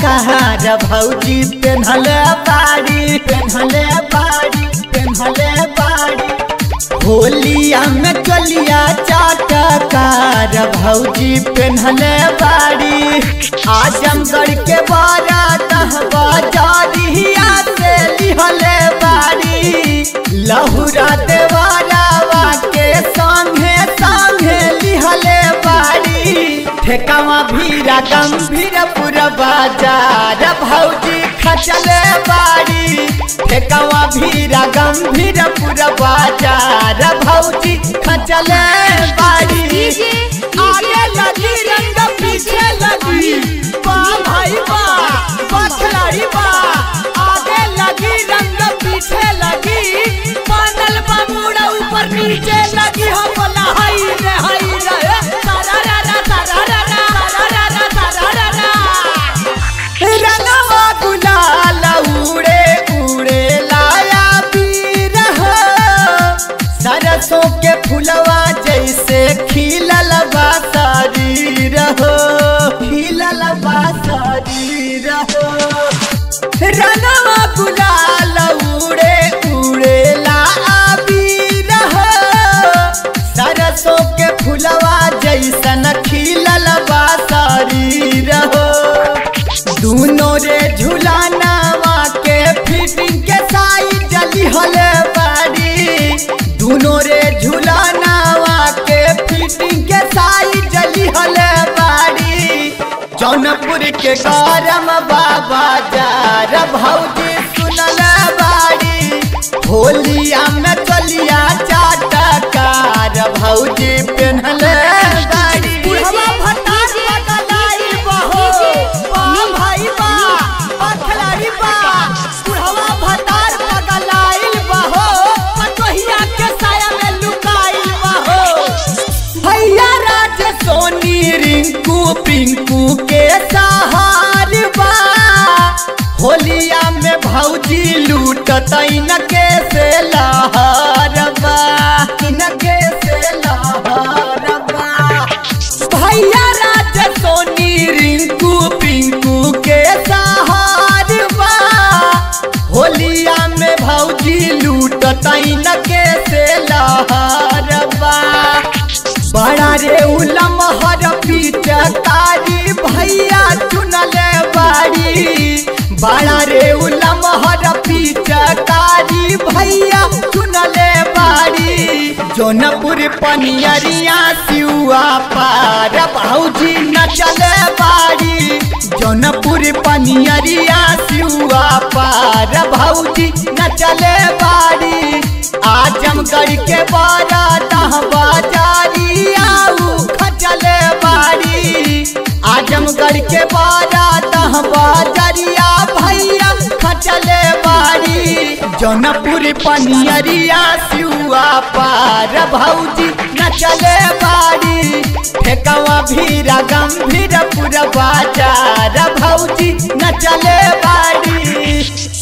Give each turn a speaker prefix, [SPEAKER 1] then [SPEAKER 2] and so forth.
[SPEAKER 1] कहार भौजी पेन्हले बाड़ी पेन्हले बाड़ी पेन्हले बाड़ी होलिया में चलिया चाटकार भौजी पेन्हले बाड़ी आजमगढ़ के बारा दहबा जारिया से लिहले बाड़ी लहुरा देवारावा के संगे संगे लिहले बाड़ी ठेकावा भीरा गंभीर पूरा बाजार भौजी खचले बाड़ी ठेकावा भीरा गंभीर पूरा बाजार भौजी खचले बाड़ी
[SPEAKER 2] डीजे
[SPEAKER 1] आगे लगी रंग पीछे लगी बा भाई बा बा खिलाड़ी बा आगे लगी रंग पीछे लगी
[SPEAKER 2] बादल बाबूड़ा ऊपर नीचे लगी हो बोला हाय रे हाय रे सारा रा रा सारा रा रा सारा रा रा सारा रा रा
[SPEAKER 1] रंगवा गुलाल उड़े उड़े लाया पीर हो सरसों के फुलवा जैसे खिलल बा शरीर हो खिलल बा शरीर हो रंगवा गुलाल उड़े उड़े लाया पीर हो सरसों के फुलवा जैसन खिलल बा शरीर हो दूनो रे झुलानावा के फिटिंग के साई जली हले बाड़ी दूनो रे झुलानावा के फिटिंग के साई जली हले बाड़ी जौनपुर के गरम बाबा जार भौजी सुनल बाड़ी होलिया में चलिया चाटकार भौजी पेन्हल बाड़ी
[SPEAKER 2] बुढ़वा भतार
[SPEAKER 1] पगलाई बहो बा भाई बा बा खिलाड़ी बा
[SPEAKER 2] बुढ़वा भतार पगलाइल बहो पतोहिया के साया में लुकाइल बहो
[SPEAKER 1] भैया राज सोनी रिंकू पिंकू के सहार बा होलिया में भौजी लूटत इनके से लहर बा इनके से लहर बा भैया राज सोनी रिंकू पिंकू के सहार बा होलिया में भौजी लूटत इनके से लहर बा बड़ा रे उलम हर पिचकारी भैया चुनले बाड़ी बड़ा रे उलम हर पिचकारी भैया चुनले बाड़ी जौनपुर पनियरिया सिउआ पार भौजी नचले बाड़ी जौनपुर पनियरिया सिउआ पार भौजी नचले बाड़ी आजमगढ़ के बारा दहबा जारिया खचले बाड़ी आजमगढ़ के बारा दहबा जारिया भैया खचले बाड़ी जौनपुर पनियरिया सिउआ पार भौजी नचले बाड़ी ठेकवा भीरा गंभीर पूरा बाजार भौजी नचले बाड़ी